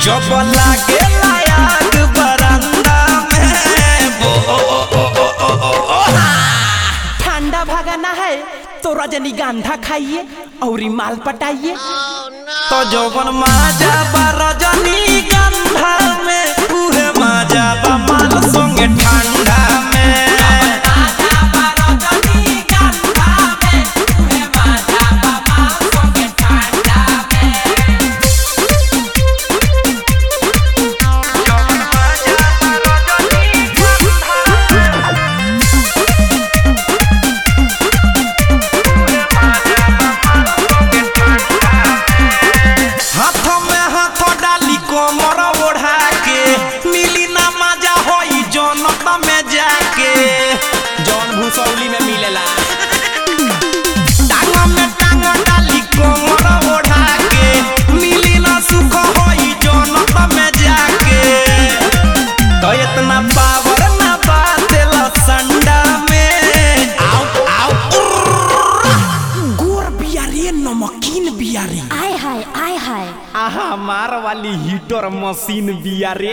जब लागे लायक बरंदा में बो ओ ओ ओ ओ ओ ओ ओ ठंडा भगाना है तो रजनीगंधा खाइए और माल पटाइए तो जौवन माजा बा रजनी गंधा में उहे माजा बा माल संगे ठंडा में हाथों में हाथ डाली कोमर ओढ़ा के मिली ना मजा होई जनत में जाके जौन भूसौली में मिलेला टांग में टांग डाली कोमर ओढ़ा के मिली ना सुख होई जनत में जाके तो इतना पावर ना बातेला संडा में आओ आओ गोर बियारे नमकीन बियारे आय हाय आय हाय आहा मार वाली हीटर मशीन बियारे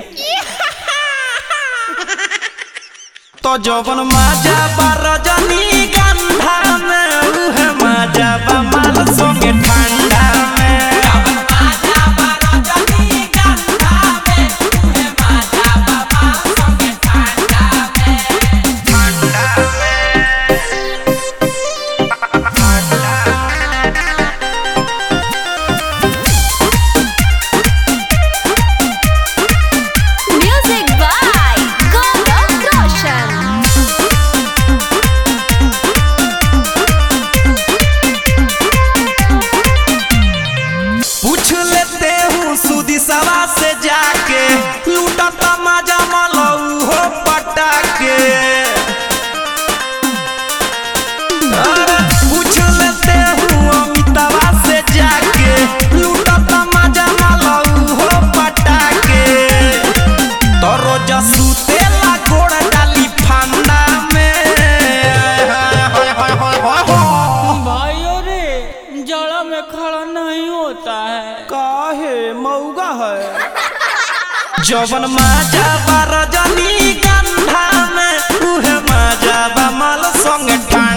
तो जवन माजा बा रजनी गंधा में उहे माजा बा माल संगे ठंडा में म्यूजिक बाय गौरव रोशन पूछ लेते हूँ सुदी सवा से जाके लूटता माजा मलऊ हो पटाके अरे पूछ लेते हूँ अमितावा से जाके लूटता माजा मलऊ हो पटाके तो रोज सुतेला गोड़ डाली फंदा में हाय हाय हाय हाय हाय भाइयों रे जड़ा में खड़ा नहीं होता है काहे मऊगा है जवन माजा बा रजनी गंधा में उहे माजा बा माल संगे ठंडा